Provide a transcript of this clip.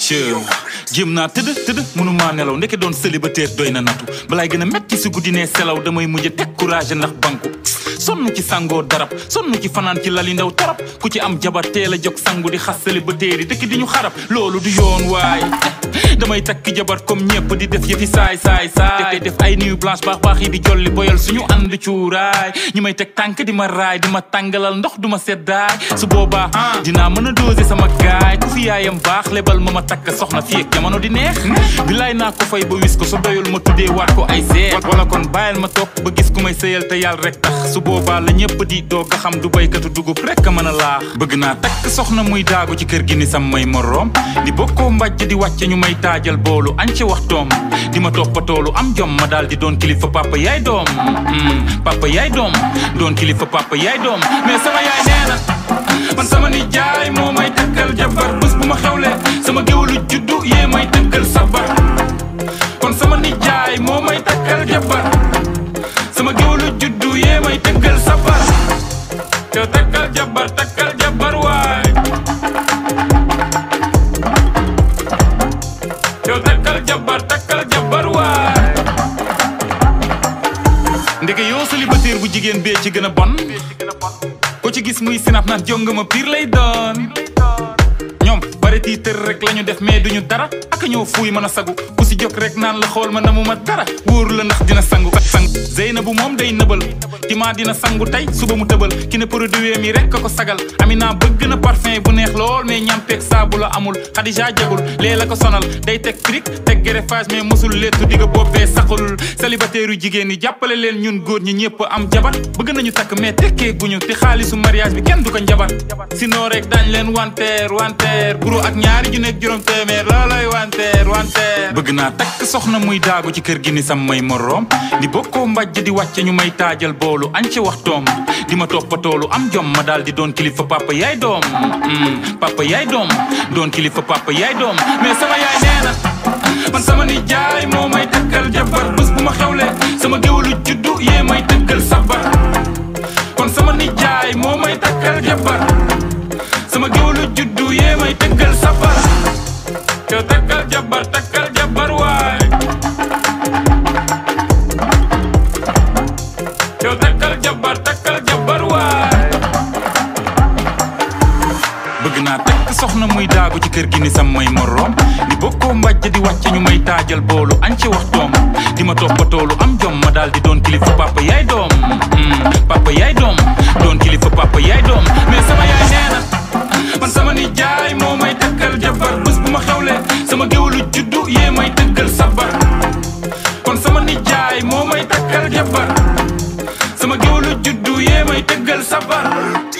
jéem naa tëdd tëdd mënumaa nelaw ndeke doon célibataire doy na natu balaay gën a metti si guddi nee selaw damay mujj teg courage ndax banku sonn ci sangoo darab sonn ci fanaan ci lali ndaw tarab ku ci am jabar teel a jóg sangu di xas célibataire yi dëkk di ñu xarab loolu du yoon waay damay takk jabar comme ñëpp di def yëfi saay saay saay def ay nuit blanche baax baax yi di jolli boyal suñu ànd cuuraay ñi may teg tànk di ma raay di ma tàngalal ndox du ma seddaay su boobaa dinaa mën a doser sama gaay ku fi yaayam baax lebal ma ma takk soxna fii ak jamono di neex bilaay naa ko fay ba wis ko so doyul ma tuddee waat ko ay seet wala kon bàyyil ma toog ba gis ku may sëyal te yàlla rek tax su boobaa la ñëpp di doog a xam du baykatu dugub rek a mën a laax bëgg naa takk soxna muy daagu ci kër gi ni sam may moroom di bokkoo mbàjj di wàcce ñu may taajal boolu añ ci waxtoom di ma toppatoolu am jom ma daal di doon kilifa papa yaay doom papa yaay doom doon kilifa papa yaay doom mais sama yaay nee na man sama nijaay moo may takkal jabar bés bu ma xewle sama géwalu juddu yee may takkal sabar kon sama nijaay moo may takkal jabar sama géwalu juddu yee may takkal sabar yow takkal jabar takkal jabar waay yow takkal jabar takkal jabar waay ndeke yow célibataire bu jigéen bee ci gën a bon ko ci gis muy sinap naan jonga ma piir lay doon ñoom bare tiitër rek la ñu def mais duñu dara ak ñoo fuuy mën a sagu ku si jóg rek naan la xool ma namu ma dara wóor la ndax dina sangu sangu Zeynabu moom day nëbal ci maa dina sangu tey suba mu tëbal ki ne produit mi rek ko sagal Amina bëgg na parfum bu neex lool mais ñampeeg saabu la amul Xadija jagul lee la ko sonal day teg fric teg greffage mais mosul lettu digga boppee saxul célibataire yu jigéen ñi jàppale leen ñun góor ñi ñëpp am jabar bëgg nañu takk mais tekkee guñu te xaalisu mariage bi kenn du ko njabar sinon rek dañ leen wanteer wanteer guro ak ñaari ju nekk juróom téeméer looloy wanteer wanteer bëgg naa takk soxna muy daagu ci kër gi ni sam may moroom di bokkoo mbàjj di wàcce ñu may taajal boolu añ ci waxtoom di ma toppatoolu am jom ma daal di doon kilifa papa yaay doom papa yaay doom doon kilifa papa yaay doom mais sama yaay nee na man sama nijaay moo may takkal jabar bés bu ma xewle sama géwalu juddu yee may takkal sabar kon sama nijaay moo may takkal jabar sama géwalu juddu yee may takkal sabar yow takkal jabar takkal jabar waay yow takkal jabar takkal jabar waay bëgg naa takk soxna muy daagu ci kër gi ni sam may moroom di bokkoo mbàjj di wàcce ñu may taajal boolu añ ci waxtoom di ma toppatoolu am jom ma daal di doon kilifa papa yaay doom papa yaay doom doon kilifa papa yaay doom mais sama yaay nee na man sama nijaay moo may takkal jabar bés bu ma xewle sama géwalu juddu yee may takkal sabar kon sama nijaay moo may takkal jabar sama géwalu juddu yee may tëggal sabar